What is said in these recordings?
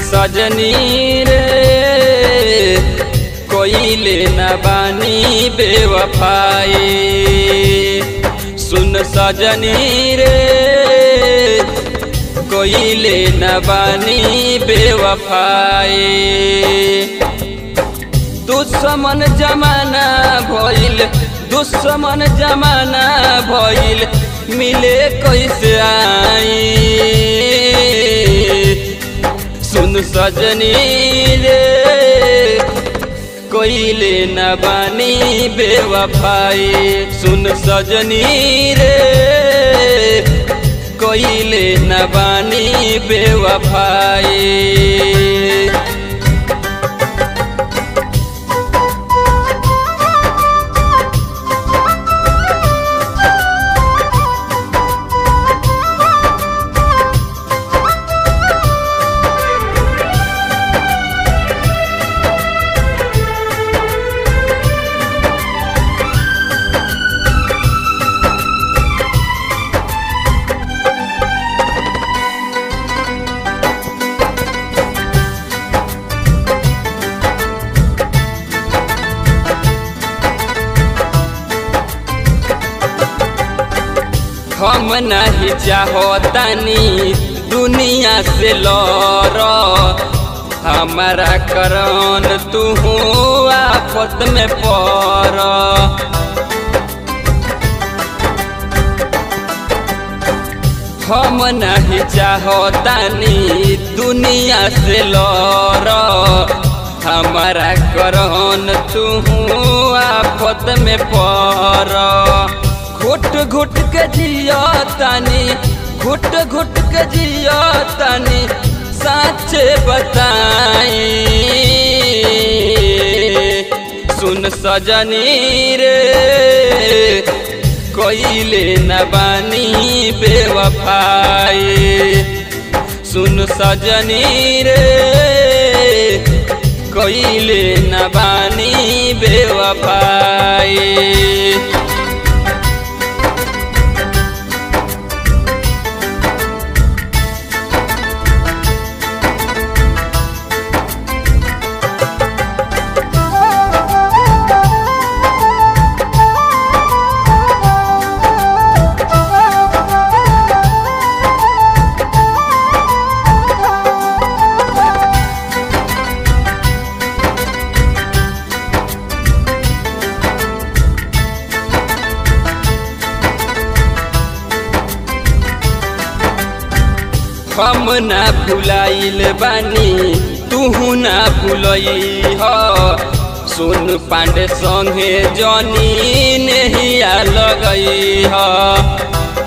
सजनी रे कोइले न बानी बेवफाई सुन सजनी रे कोइले न बानी बेवफाई दुश्मन जमाना भइल दुश्मन जमाना भइल मिले कैसे आई सुन सजनी रे कोइले न बानी बेवफाई सुन सजनी रे कोइले न बानी बेवफाई हम नहीं चाहतानी दुनिया से लड़ हमारा करन तू आफत में पड़ हम नहीं चाहतानी दुनिया से लड़ हमारा करन तू आफत में पड़ घुट घुट के जियो तानी घुट घुट के जियो तानी साचे बताई सुन सजनी रे कोइले न बानी बेवफाई सुन सजनी रे कोइले न बानी बेवफाई हम ना भुलाइल बानी तू ना भुलई ह सुन पांडे संगे जनी नहिया लगई ह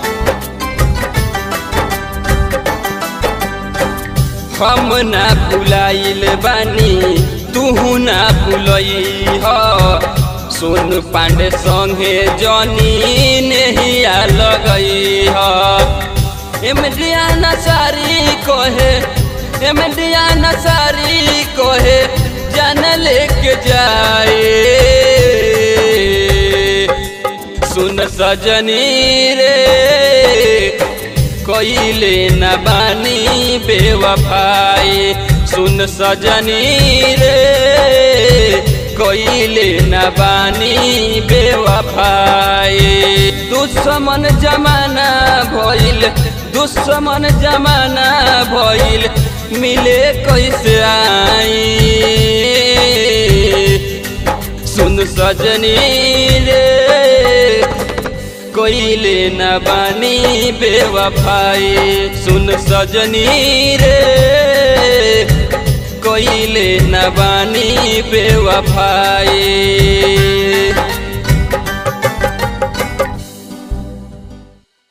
हम ना भुलाइल बानी तू ना भुलई ह सुन पांडे संगे जनी नहिया लगई ह एमडिया नसारी कोहे एमडिया नसारी कोहे जन लेके जाए सुन सजनी रे कोइले न बानी बेवफाई सुन सजनी रे कोइले न बानी बेवफाई दुश्मन जमाना भइल दुश्मन जमाना भइल मिले कैसे आई सुन सजनी रे कोइले न बानी बेवफाई सुन सजनी रे कोइले न बानी बेवफाई